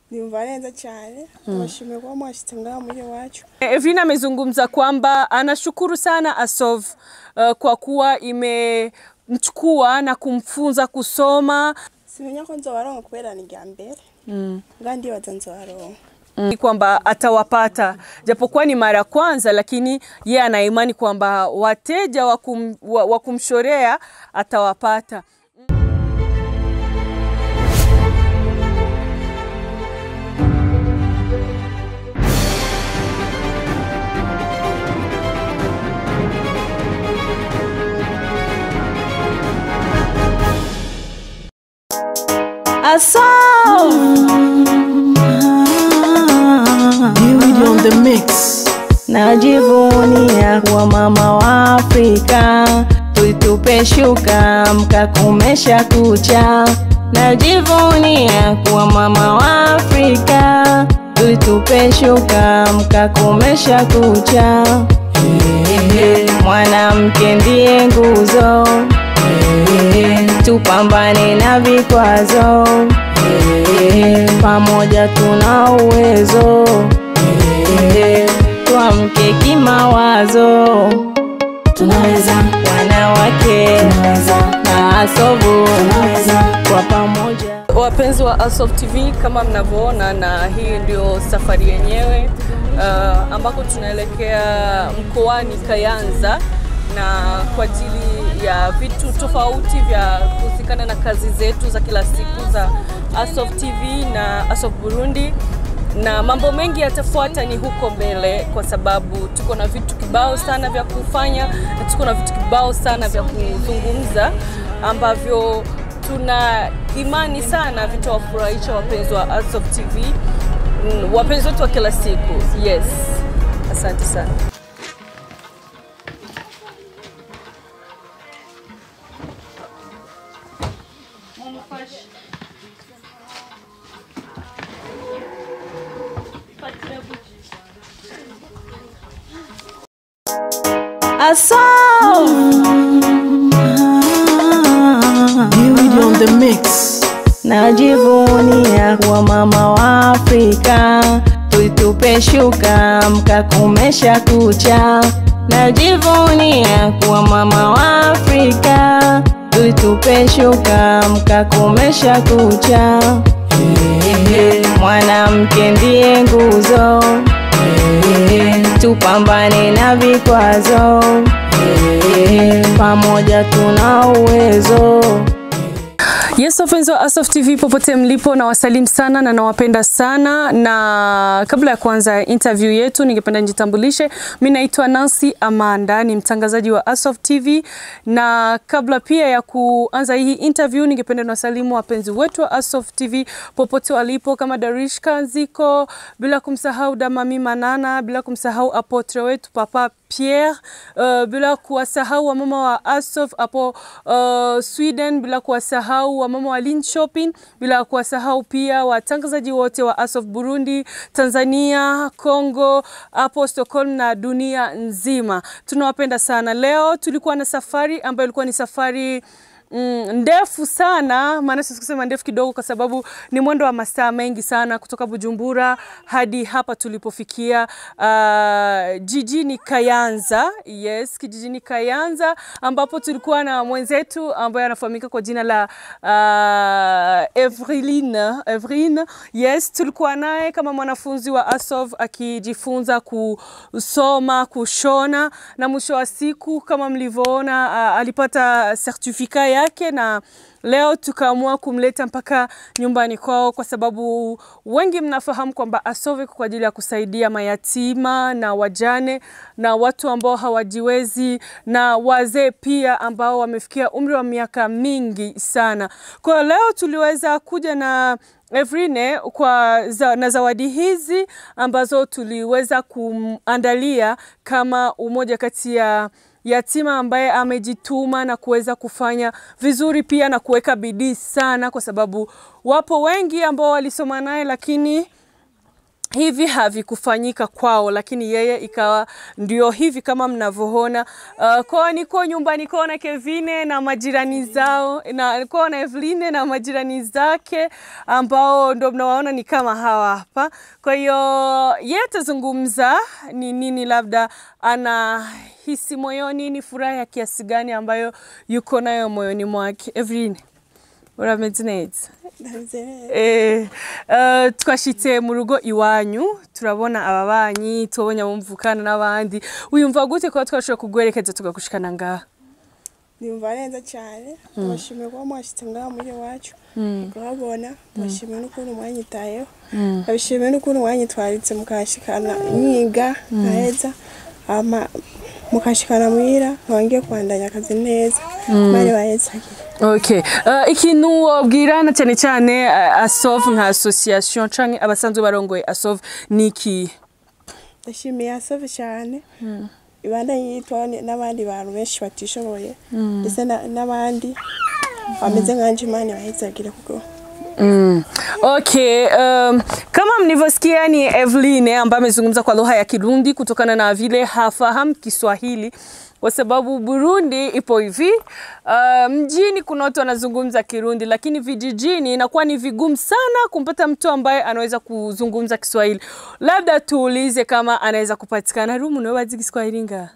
Nimva neza cyane tubashimiye kuba mwashyize ngaha muri iwacu Evelyn amezungumza kwamba anashukuru sana Asov uh, kwa kuwa imemchukua na kumfunza kusoma simenya ko nzobaronka kubera ni irya mbere nga ndibaza nzobaronka mm. kwamba atawapata japokuwa ni mara ya kwanza, lakini yeye ana imani kwamba wateja wa kum, wa, wa kumshorea atawapata. Beauty on the mix. Najivunia kuwa mama wa Afrika, tuitupe shuka mkakomesha kucha. Najivunia kuwa mama wa Afrika, tuitupe shuka mkakomesha kucha. Mwanamke ndiye nguzo, tupambane na vikwazo, pamoja tuna uwezo tuamke kimawazo, Tunaweza, wanawake tunaweza, na asovu tunaweza. kwa pamoja. Wapenzi wa Asof TV, kama mnavyoona, na hii ndio safari yenyewe uh, ambako tunaelekea mkoani Kayanza na kwa ajili ya vitu tofauti vya kuhusikana na kazi zetu za kila siku za Asof TV na Asof Burundi na mambo mengi yatafuata ni huko mbele, kwa sababu tuko na vitu kibao sana vya kufanya na tuko na vitu kibao sana vya kuzungumza ambavyo tuna imani sana vitawafurahisha wapenzi wa Asof TV, mm, wapenzi wetu wa kila siku. Yes, asante sana. Beauty on the mix. Najivunia kuwa mama wa Afrika, tuitupe shuka mkakomesha kucha. Najivunia kuwa mama wa Afrika, tuitupe shuka mkakomesha kucha. Mwanamke ndiye nguzo, tupambane na vikwazo, pamoja tuna uwezo. Yes, wapenzi wa Asof TV popote mlipo, na wasalimu sana na nawapenda sana. Na kabla ya kuanza interview yetu, ningependa nijitambulishe. Mimi naitwa Nancy Amanda, ni mtangazaji wa Asof TV, na kabla pia ya kuanza hii interview, ningependa niwasalimu wapenzi wetu wa Asof TV popote walipo, kama Darish Kanziko, bila kumsahau Damami Manana, bila kumsahau apotre wetu Papa Pierre, uh, bila kuwasahau wamama wa Asof hapo uh, Sweden, bila kuwasahau wamama wa Lin Shopping, bila kuwasahau pia watangazaji wote wa Asof Burundi, Tanzania, Congo, hapo Stockholm na dunia nzima. Tunawapenda sana. Leo tulikuwa na safari ambayo ilikuwa ni safari Mm, ndefu sana, maana siwezi kusema ndefu kidogo, kwa sababu ni mwendo wa masaa mengi sana kutoka Bujumbura hadi hapa tulipofikia uh, jijini Kayanza. Yes, kijijini Kayanza ambapo tulikuwa na mwenzetu ambaye anafahamika kwa jina la uh, Evreline. Evreline. Yes, tulikuwa naye kama mwanafunzi wa Asov akijifunza kusoma, kushona na mwisho wa siku kama mlivyoona uh, alipata sertifika yake na leo tukaamua kumleta mpaka nyumbani kwao, kwa sababu wengi mnafahamu kwamba Asove kwa ajili ya kusaidia mayatima na wajane na watu ambao hawajiwezi na wazee pia ambao wamefikia umri wa miaka mingi sana. Kwa hiyo leo tuliweza kuja na Evrine kwa za, na zawadi hizi ambazo tuliweza kumandalia kama umoja kati ya yatima ambaye amejituma na kuweza kufanya vizuri pia na kuweka bidii sana, kwa sababu wapo wengi ambao walisoma naye lakini hivi havikufanyika kwao, lakini yeye ikawa ndio hivi kama mnavyoona. Uh, kwao niko nyumbani kwao na Kevine na majirani zao na kwao na Eveline na majirani zake ambao ndo mnawaona ni kama hawa hapa. Kwa hiyo yeye atazungumza ni nini labda anahisi moyoni, ni furaha ya kiasi gani ambayo yuko nayo moyoni mwake. Eveline, urameze neza? ndameze neza Eh, eh, twashitse mu rugo iwanyu turabona ababanyi tubonye abumvukana n'abandi wiyumva gute kuba twashobora kugwerekeza tugagushikana ngaha ndumva neza cyane ndabashimiye kuba mwashyitse ngaha muri iwacu kuhabona ndabashimiye n'ukuntu mwanyitayeho ndabashimiye n'ukuntu mwanyitwaritse mukashikana nyiga nkaheza hama mukashikana muhira nkaba ngiye kubandanya akazi neza bari bahezagire okay uh, ikintu wabwirana cyane cyane uh, asov nka association canke abasanzwe barongoye asov ni ikihe ndashimiye asove cyane ibandanye yitwa n'abandi bantu benshi batishoboye ndetse na- n'abandi bameze nkanje imana ibahezagire kuko Mm. Okay, um, kama mlivyosikia ni Eveline ambaye amezungumza kwa lugha ya Kirundi kutokana na vile hafahamu Kiswahili kwa sababu Burundi ipo hivi. Uh, mjini kuna watu wanazungumza Kirundi, lakini vijijini inakuwa ni vigumu sana kumpata mtu ambaye anaweza kuzungumza Kiswahili. Labda tuulize kama anaweza kupatikana. Rumu, nawe wazi Kiswahili nga?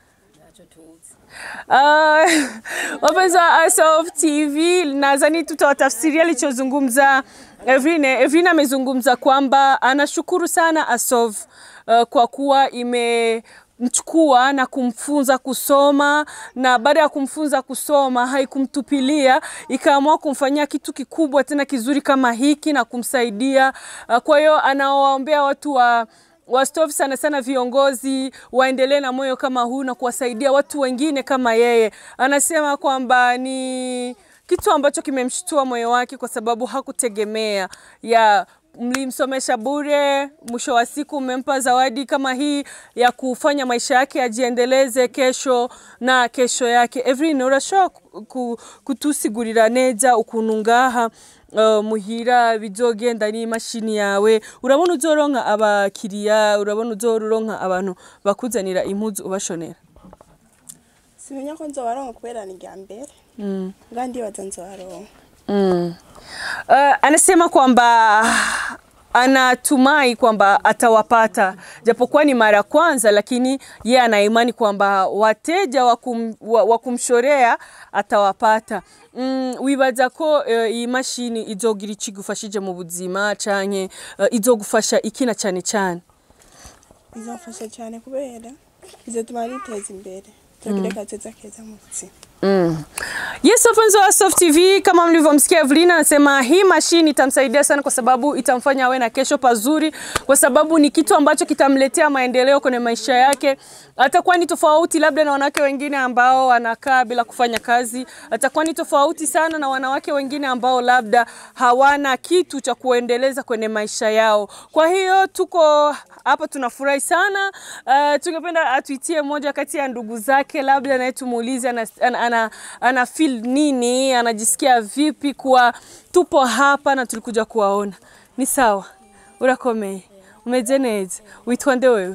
Uh, wapenzi wa Asof TV, nadhani tutawatafsiria alichozungumza Evrine. Evrine amezungumza kwamba anashukuru sana Asof uh, kwa kuwa imemchukua na kumfunza kusoma, na baada ya kumfunza kusoma haikumtupilia, ikaamua kumfanyia kitu kikubwa tena kizuri kama hiki na kumsaidia. Uh, kwa hiyo anawaombea watu wa wastov sana sana viongozi waendelee na moyo kama huu na kuwasaidia watu wengine kama yeye. Anasema kwamba ni kitu ambacho kimemshtua moyo wake kwa sababu hakutegemea ya mlimsomesha bure, mwisho wa siku mmempa zawadi kama hii ya kufanya maisha yake ajiendeleze kesho na kesho yake. Evelyn urashobora ku- ku- kutusigurira neza ukuntu ngaha uh, muhira bizogenda n'imashini yawe urabona uzoronka abakiriya urabona uzoronka abantu bakuzanira impuzu ubashonera simenya ko nzobaronka kubera ni rya mbere mm. nga ndibaza nzobaronka Mm. Uh, anasema kwamba anatumai kwamba atawapata japokuwa ni mara ya kwanza, lakini ye ana imani kwamba wateja wa kum- wa wa kumshorea atawapata. Mm, wibaza ko uh, iyi mashini izogira iki igufashije mu buzima canke uh, izogufasha ikina cyane cyane izamfasha cyane kubera izatuma niteza imbere tugire kazoza keza mu buzima Mm. Yes, wapenzi wa Soft TV, kama mlivyomsikia Evelina anasema hii mashine itamsaidia sana kwa sababu itamfanya awe na kesho pazuri, kwa sababu ni kitu ambacho kitamletea maendeleo kwenye maisha yake. Atakuwa ni tofauti labda na wanawake wengine ambao wanakaa bila kufanya kazi. Atakuwa ni tofauti sana na wanawake wengine ambao labda hawana kitu cha kuendeleza kwenye maisha yao. Kwa hiyo tuko hapa tunafurahi sana. Uh, tungependa atuitie moja kati ya ndugu zake, labda naye tumuulize ana, ana, ana, ana feel nini, anajisikia vipi kuwa tupo hapa na tulikuja kuwaona. Ni sawa, urakomeye, umeze neza, witwa nde wewe?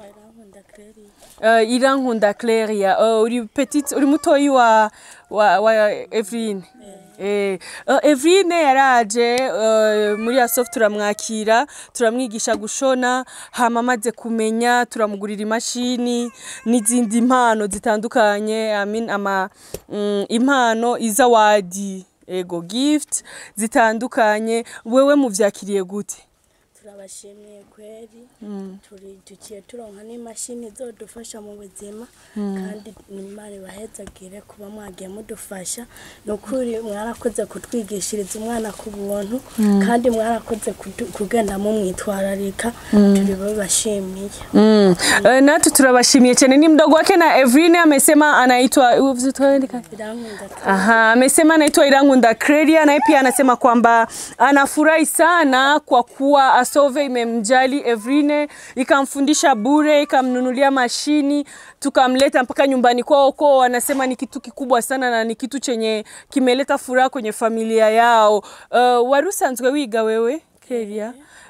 Uh, Irankunda Claria, uh, uri petite, uri mutoyi wa, wa, wa Evrine. Eh, uh, Evrine yaraje uh, muri Asoft turamwakira turamwigisha gushona hama amaze kumenya turamugurira imashini n'izindi impano zitandukanye I mean, ama mm, impano izawadi ego gift zitandukanye wewe muvyakiriye gute turabashimiye kweri turi tugiye turonka n'imashini zodufasha mu buzima kandi imana ibahezagire kuba mwagiye mudufasha ni ukuri mwarakoze kutwigishiriza umwana ku buntu kandi mwarakoze kudu- kugenda mumwitwararika turi babashimiye Mm. Uh, natu turabashimiye cyane ni mdogo wake na Evrine amesema anaitwa uvuze tuandika birankunda Aha, amesema anaitwa Irangunda Credia naye pia anasema kwamba anafurahi sana kwa kuwa Asove imemjali Evrine, ikamfundisha bure, ikamnunulia mashini, tukamleta mpaka nyumbani kwao kwao. Anasema ni kitu kikubwa sana na ni kitu chenye kimeleta furaha kwenye familia yao. Uh, warusanzwe wiga wewe keria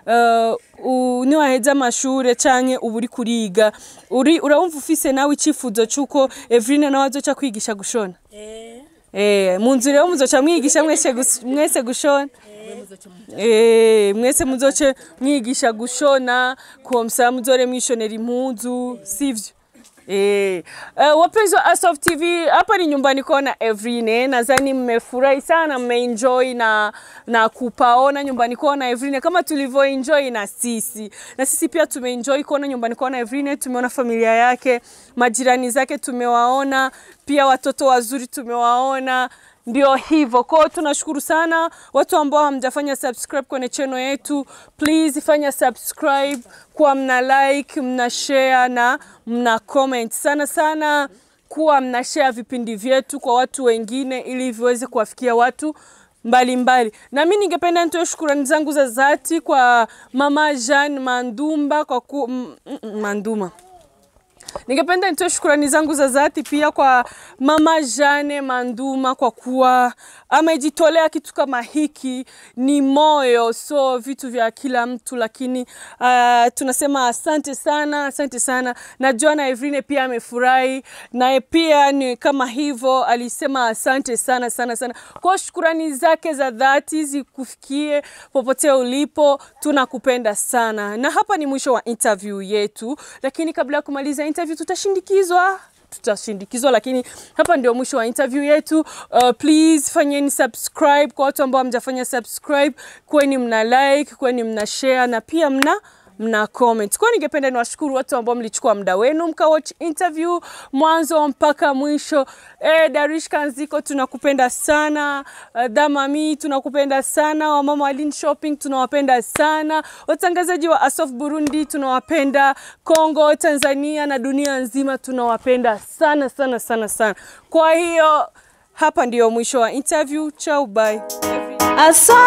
uh, niwaheza amashure canke uba uri kuriga uri urabumva ufise nawe icifuzo c'uko Evrine nawe azoca kwigisha gushona eh Eh, mu nzu rero muzoca mwigisha mwese gus- mwese gushona Eh, mwese muzoce mwigisha gushona komsa muzore mwishonera impuzu sivyo Eh, uh, wapenzi wa Asof TV hapa ni nyumbani kona Evrine, nadhani mmefurahi sana, mmeenjoy na na kupaona nyumbani kona Evrine kama tulivyoenjoy na sisi, na sisi pia tumeenjoy kuona nyumbani kona Evrine. Tumeona familia yake, majirani zake tumewaona, pia watoto wazuri tumewaona ndio hivyo kwao tunashukuru sana watu ambao hamjafanya subscribe kwenye channel yetu please fanya subscribe kuwa mna like mna share na mna comment sana sana kuwa mna share vipindi vyetu kwa watu wengine ili viweze kuwafikia watu mbalimbali na mi ningependa nitoe shukurani zangu za dhati kwa mama Jean Mandumba kwa ku, m, m, Manduma Ningependa nitoe shukrani zangu za dhati pia kwa mama Jane Manduma kwa kuwa amejitolea kitu kama hiki. Ni moyo, so vitu vya kila mtu, lakini uh, tunasema asante sana, asante sana. Najua na Evrine pia amefurahi, naye pia ni kama hivyo, alisema asante sana sana sana. Kwa shukrani zake za dhati zikufikie popote ulipo, tunakupenda sana. Na hapa ni mwisho wa interview yetu, lakini kabla ya kumaliza interview tutashindikizwa tutashindikizwa lakini hapa ndio mwisho wa interview yetu uh, please fanyeni subscribe kwa watu ambao hamjafanya subscribe kweni mna like kweni mna share na pia mna mna comment. Kwa hiyo ningependa niwashukuru watu ambao mlichukua muda wenu mkawatch interview mwanzo mpaka mwisho. Eh, Darish Kanziko tunakupenda sana. Uh, Damami tunakupenda sana. Wamama wa Lin Shopping tunawapenda sana. Watangazaji wa Asof Burundi tunawapenda. Kongo, Tanzania na dunia nzima tunawapenda sana sana sana sana. Kwa hiyo hapa ndio mwisho wa interview. Ciao, bye. Aso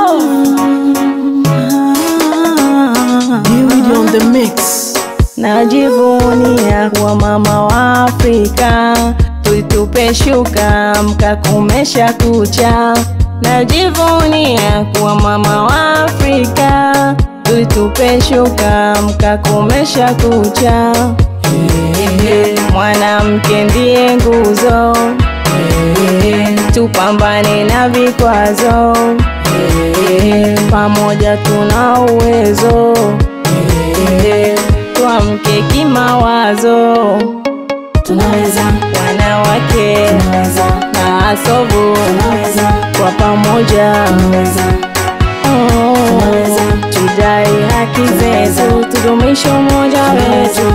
Beauty on the mix. najivunia kuwa mama wa Afrika, tuitupe shuka mkakomesha kucha. Najivunia kuwa mama wa Afrika, tuitupe shuka mkakomesha kucha. Mwanamke ndiye nguzo, tupambane na vikwazo, pamoja tuna uwezo tuamke kimawazo, Tunaweza, wanawake tunaweza, na asobu tunaweza, kwa pamoja tunaweza, Oh, Tunaweza. tudai haki zetu, tudumishe umoja wetu,